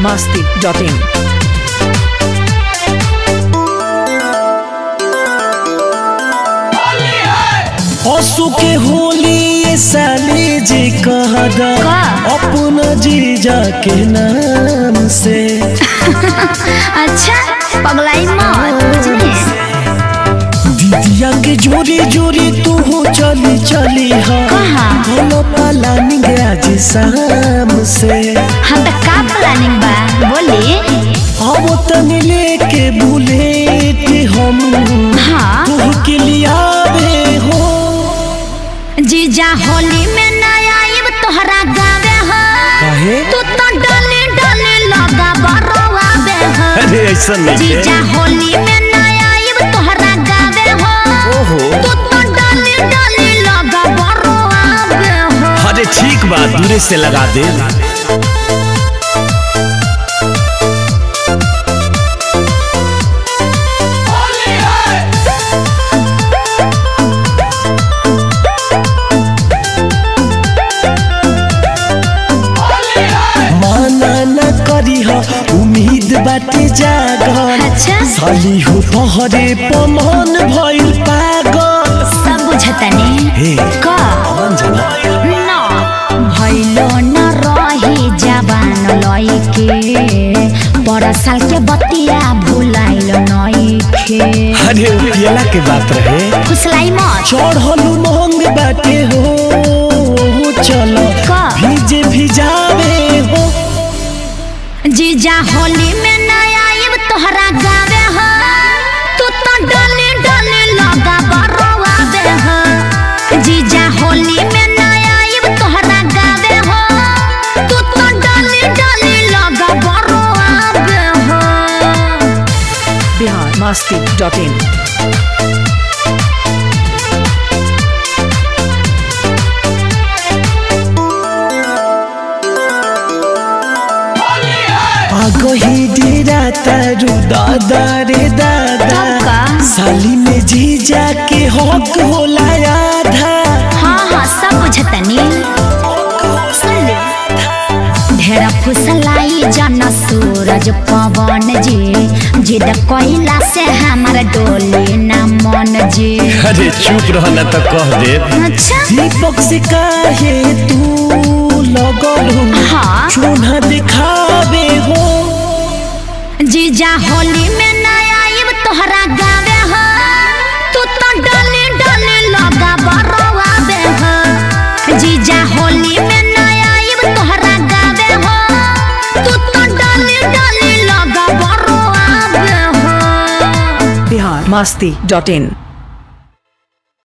masti.in. असु के होली ये साली जी कहदा का? अपना जीजा के नाम से अच्छा पगलाई मत बुझली दीदिया के जोरी जोरी तू हो चली चली हा कहाँ? बोलो प्लानिंग आज शाम से हम तो का प्लानिंग बा बोली अब तनी लेके बुलेट हम हाँ तू के लियावे हो जीजा होली में नया आइब तोहरा गावे हो काहे तू तो डले डले लगा बरवा बे हो अरे ऐसा जीजा होली में नया आइब तोहरा गावे हो ओहो तू तो डले डले लगा बरवा बे हो अरे ठीक बा दूरे से लगा दे माना न करी हा उम्मीद बाटे जागल अच्छा साली हो तोहरे पमान भइल पागल सब बुझतनी हे का कौन जाना न भइलो न रही जवान लइके पर साल के बतिया भुलाइल नइखे अरे उ पियला के बात रहे फुसलाई मत चढ़लू महंग बाटे हो चलो का? भीजे भिजावे हो जीजा होली में नया आइब तोहरा गावे हो तू तो डले डले लगा बरवा दे हो जीजा होली में नया आइब तोहरा गावे हो तू तो डले डले लगा बरवा दे हो Bihar masti.in. आगही डेरा तारू दादा रे दादा तब का? साली में जीजा के हक होला आधा हाँ हाँ सब बुझतनी ढेर फुसलाई जन सूरज पवन जी जिद कोइला से हमार डोली न मन जी अरे चुप रहना तो कह दे अच्छा दीपक से काहे तू लगलू हाँ चून्हा दिखावे हो जीजा होली में नया आइब तोहरा गावे हो तू तो डले डले लगा बरवा बे हो जीजा होली में नया आइब तोहरा गावे हो तू तो डले डले लगा बरवा बे हो Bihar masti.in.